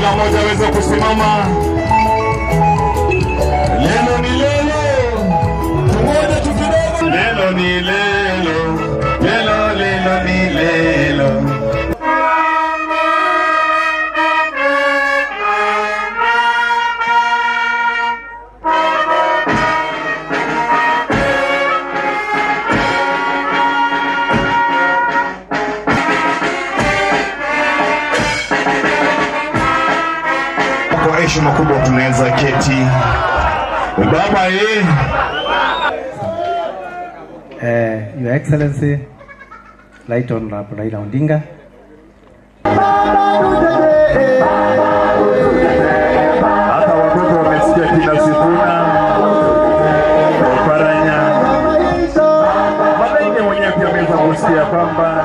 kila mmoja aweze kusimama. Lelo ni lelo, tungoje tu kidogo. Lelo ni lelo, lelo lelo ni lelo. Kwa heshima kubwa tunaweza keti. Baba eh, Uh, Your Excellency, Right Honorable Raila Odinga, hata watoto wamesikia kina Sifuna Oparanya Malaike mwenyewe pia ameweza kusikia kwamba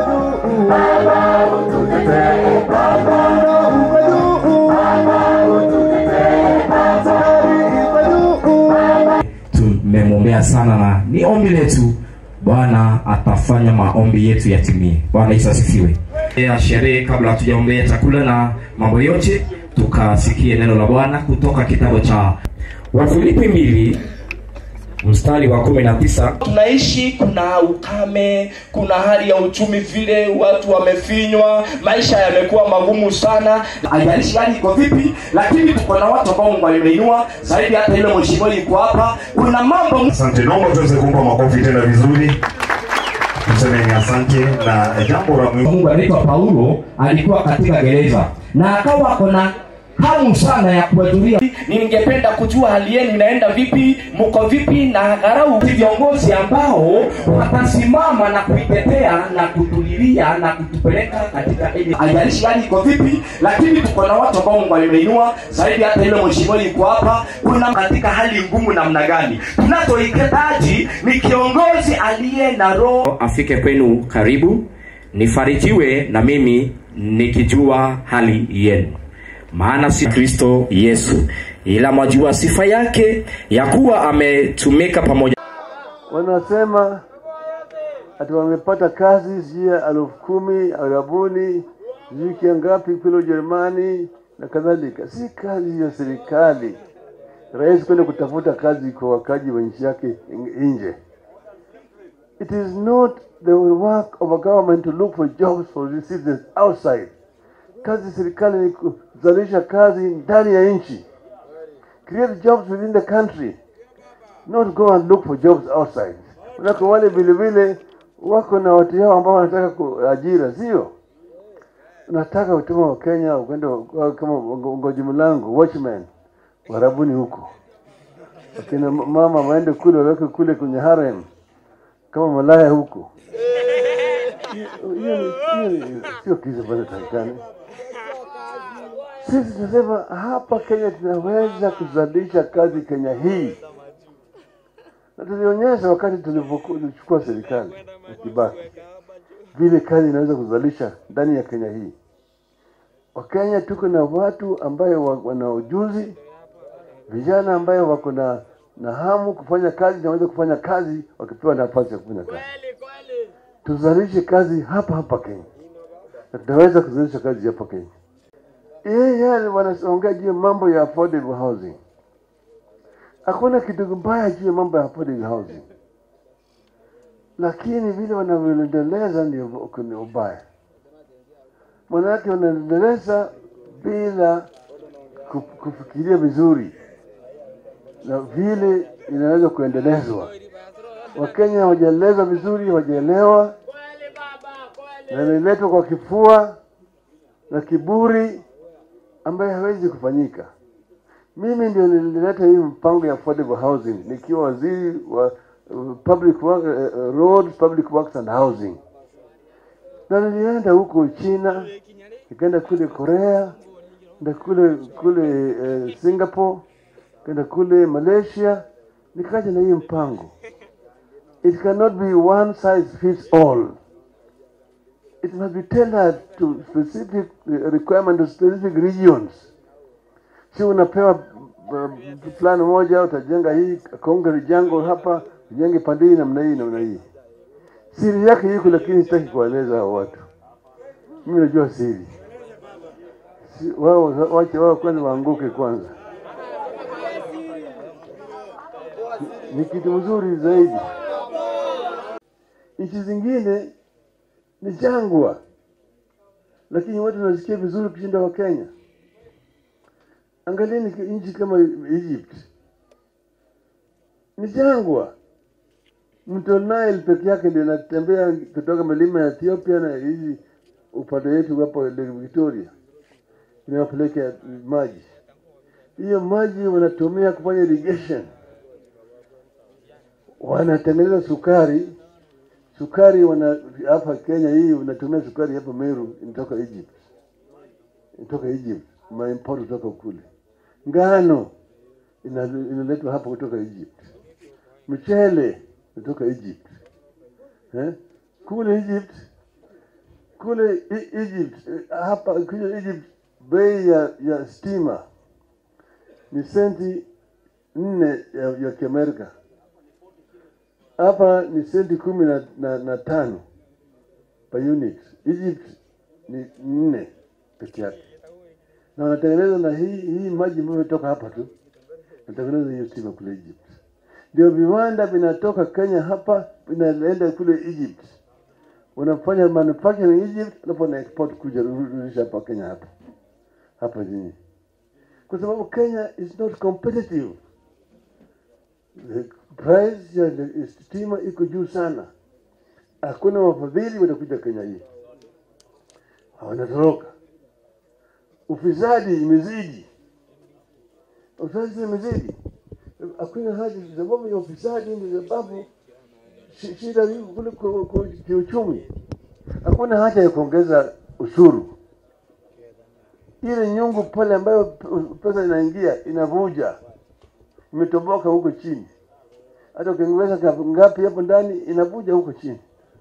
tumemwombea sana na ni ombi letu bwana atafanya maombi yetu yatimie bwana yesu asifiwe ya sherehe kabla hatujaombea chakula na mambo yote tukasikie neno la bwana kutoka kitabu cha wafilipi mbili mstari wa kumi na tisa tunaishi kuna ukame kuna hali ya uchumi vile watu wamefinywa maisha yamekuwa magumu sana haijalishi hali iko vipi lakini tuko na watu ambao mungu alimeinua zaidi hata ile mheshimiwa iko hapa kuna mambo asante. Naomba tuweze kumpa makofi tena vizuri, tuseme ni asante. Na jambo la muhimu mungu anaitwa paulo alikuwa katika gereza na akawa kona hamu sana ya kuhudhuria ningependa kujua hali yenu inaenda vipi mko vipi na gharau viongozi ambao watasimama na kuitetea na kutulilia na kutupeleka katika ile haijalishi hali iko vipi lakini tuko na watu ambao mungu alimeinua zaidi hata ile mheshimiwa iko hapa kuna katika hali ngumu namna gani tunachohitaji ni kiongozi aliye na roho afike kwenu karibu nifarijiwe na mimi nikijua hali yenu maana si kristo yesu ila mwajua sifa yake ya kuwa ametumika pamoja wanasema ati wamepata kazi sijui ya elfu kumi arabuni sijui kia ngapi kule Ujerumani na kadhalika. Si kazi ya serikali rais kwenda kutafuta kazi kwa wakaji wa nchi yake nje. It is not the work of a government to look for jobs for the citizens outside. Kazi ya serikali ni kuzalisha kazi ndani ya nchi, create jobs within the country not go and look for jobs outside. Manake wale vile vile wako na watu yao ambao wanataka kuajira, sio? Nataka utuma wa Kenya ukwenda wa- kama ngoji mlango watchman warabuni huko, akina mama waende kule waweke kule kwenye harem kama malaya huko. Hiyo ni- hiyo ni- sio kitu ambacho takikani. Sisi tunasema hapa Kenya tunaweza kuzalisha kazi Kenya hii na tulionyesha wakati tulipochukua serikali ya Kibaki vile kazi inaweza kuzalisha ndani ya Kenya hii. Wakenya tuko na watu ambayo wa- wana ujuzi, vijana ambayo wako na na hamu kufanya kazi, naweza kufanya kazi wakipewa nafasi ya kufanya kazi. Tuzalishe kazi hapa hapa Kenya, na tunaweza kuzalisha kazi hapa Kenya. Yeye wanaongea juu ya mambo ya affordable housing hakuna kitu mbaya juu ya mambo ya affordable housing, lakini vile wanavyoendeleza ndio kuna ubaya. Maanake wanaendeleza bila ku- kufikiria vizuri na vile inaweza kuendelezwa. Wakenya hawajaelezwa vizuri, hawajaelewa na imeletwa kwa kifua na kiburi ambaye hawezi kufanyika. Mimi ndio nilileta hii mpango ya affordable housing nikiwa waziri wa uh, public work, uh, uh, roads, public works and housing, na nilienda huko China, nikaenda kule Korea, nda kule kule uh, Singapore, nikaenda kule Malaysia, nikaja na hii mpango. It cannot be one size fits all. It must be tailored to specific uh, requirement of specific regions si unapewa uh, plan moja utajenga hii kaunga jango hapa ujenge pande hii namna hii namna hii siri yake iko lakini sitaki kuwaeleza hao watu mimi najua siri Si- wao wache wao kwanza waanguke kwanza. Ni- Ni kitu mzuri zaidi. Nchi zingine ni jangwa, lakini watu wanasikia vizuri kushinda wa Kenya. Angalieni ki- nchi kama Egypt, ni jangwa. Mto Nile peke yake ndio inatembea kutoka milima ya Ethiopia na hizi upande wetu hapo Lake Victoria inawapeleka maji. Hiyo maji wanatumia kufanya irrigation, wanatengeneza sukari. Sukari wana hapa Kenya hii unatumia sukari hapa Meru, inatoka Egypt, inatoka Egypt, maimport kutoka kule. Ngano ina- inaletwa hapa kutoka Egypt, mchele kutoka Egypt eh? kule Egypt kule E- Egypt eh, hapa kule Egypt bei ya, ya stima ni senti nne ya, ya Kiamerika. Hapa ni senti kumi na, na, na tano per unit. Egypt ni nne peke yake, na wanatengeneza na hii hii maji ambayo imetoka hapa tu, wanatengeneza hiyo stima kule Egypt. Ndio viwanda vinatoka Kenya hapa vinaenda kule Egypt wanafanya manufacturing Egypt, alafu wana export kuja rudisha hapa Kenya hapa hapa chini, kwa sababu Kenya is not competitive. The price ya the- stima iko juu sana, hakuna wafadhili watakuja Kenya hii, wanatoroka. Ufisadi imezidi, ufisadi imezidi, hakuna haja, sababu ya ufisadi ndio sababu shi- shida iko kule ku- ku- kiuchumi. Hakuna haja ya kuongeza ushuru. Ile nyungu pale ambayo p- pesa inaingia inavuja, imetoboka huko chini. Hata ukiongeza ka- ngapi hapo ndani inavuja huko chini.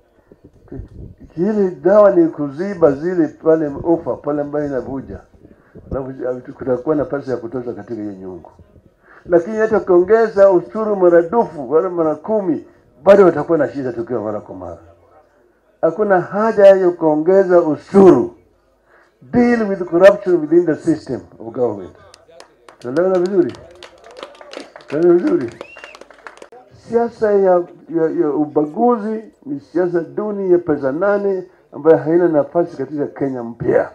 Kile dawa ni kuziba zile pale ufa pale ambayo inavuja, alafu kutakuwa na pesa ya kutosha katika hiyo nyungu lakini hata ukiongeza ushuru maradufu wala mara kumi bado watakuwa na shida tukiwa mara kwa mara. Hakuna haja ya kuongeza ushuru. Deal with corruption within the system of government. Tunaelewana vizuri? Tunaelewana vizuri? Siasa ya, ya, ya ubaguzi ni siasa duni ya pesa nane ambayo haina nafasi katika Kenya mpya.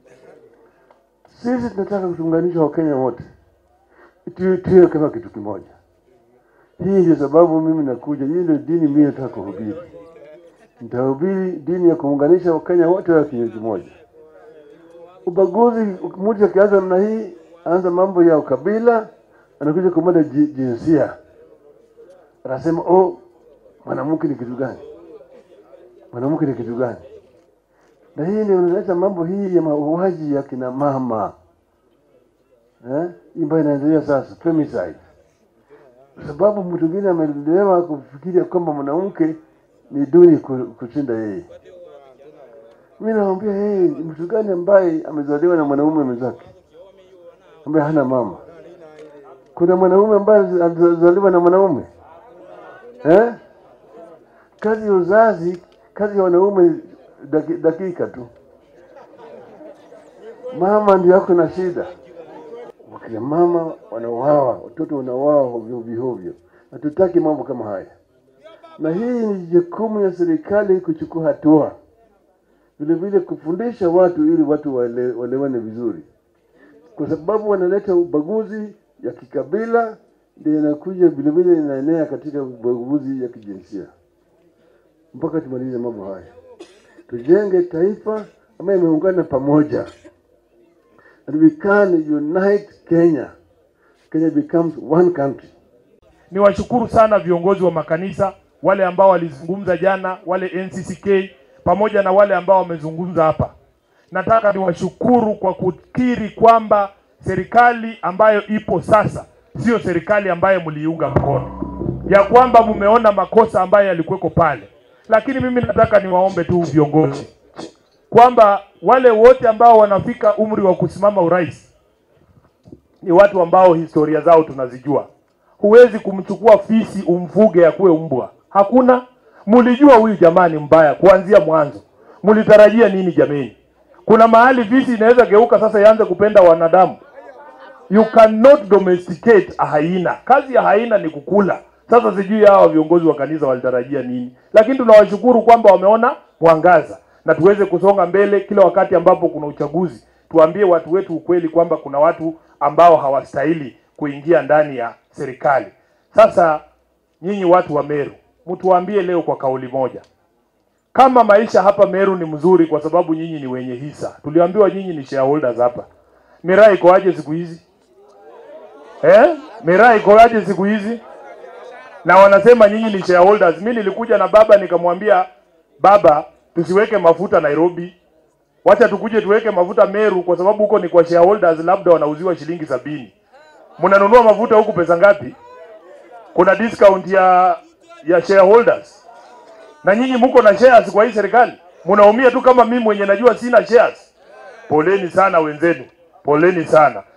Sisi tunataka kuunganisha Wakenya wote tuwe tuwe kama kitu kimoja. Hii ndio sababu mimi nakuja. Hii ndio dini mimi nataka kuhubiri. Nitahubiri dini ya kuunganisha Wakenya wote wa kitu kimoja. Ubaguzi, mtu akianza namna hii, anza mambo ya ukabila, anakuja kumada ji- jinsia, anasema oh, mwanamke ni kitu gani? Mwanamke ni kitu gani? Na hii ndio inaleta mambo hii ya mauaji ya kina mama eh, hii ambayo inaendelea sasa, femicide kwa sababu mtu mwingine amelelewa kufikiria kwamba mwanamke ni duni ku- kushinda yeye. Mimi namwambia yeye ni mtu gani ambaye amezaliwa na mwanaume mwenzake ambaye hana mama? Kuna mwanaume ambaye alizaliwa na mwanaume eh? Kazi ya uzazi, kazi ya wanaume daki, dakika tu. Mama ndio yako na shida wakina mama wanauawa, watoto wanauawa hovyo hovyo. Hatutaki mambo kama haya, na hii ni jukumu ya serikali kuchukua hatua, vile vile kufundisha watu ili watu waele, waelewane vizuri, kwa sababu wanaleta ubaguzi ya kikabila, ndio inakuja vile vile inaenea katika ubaguzi ya kijinsia. Mpaka tumalize mambo haya, tujenge taifa ambayo imeungana pamoja and we can unite Kenya. Kenya becomes one country. Niwashukuru sana viongozi wa makanisa wale ambao walizungumza jana, wale NCCK pamoja na wale ambao wamezungumza hapa. Nataka niwashukuru kwa kukiri kwamba serikali ambayo ipo sasa sio serikali ambayo mliiunga mkono, ya kwamba mmeona makosa ambayo yalikuweko pale. Lakini mimi nataka niwaombe tu viongozi kwamba wale wote ambao wanafika umri wa kusimama urais ni watu ambao historia zao tunazijua. Huwezi kumchukua fisi umfuge akuwe mbwa, hakuna. Mlijua huyu jamaa ni mbaya kuanzia mwanzo, mlitarajia nini jameni? Kuna mahali visi inaweza geuka sasa ianze kupenda wanadamu. You cannot domesticate a haina. Kazi ya haina ni kukula. Sasa sijui hawa viongozi wa kanisa walitarajia nini, lakini tunawashukuru kwamba wameona mwangaza na tuweze kusonga mbele kila wakati ambapo kuna uchaguzi. Tuambie watu wetu ukweli kwamba kuna watu ambao hawastahili kuingia ndani ya serikali. Sasa nyinyi watu wa Meru, mtuambie leo kwa kauli moja, kama maisha hapa Meru ni mzuri kwa sababu nyinyi ni wenye hisa. Tuliambiwa nyinyi ni shareholders hapa. Miraa iko aje siku hizi? Eh? Miraa iko aje siku hizi? Na wanasema nyinyi ni shareholders. Mimi nilikuja na baba nikamwambia baba, tusiweke mafuta Nairobi. Wacha tukuje tuweke mafuta Meru kwa sababu huko ni kwa shareholders, labda wanauziwa shilingi sabini. Mnanunua mafuta huku pesa ngapi? Kuna discount ya ya shareholders na nyinyi mko na shares kwa hii serikali, mnaumia tu kama mimi mwenye najua sina shares. Poleni sana wenzenu, poleni sana.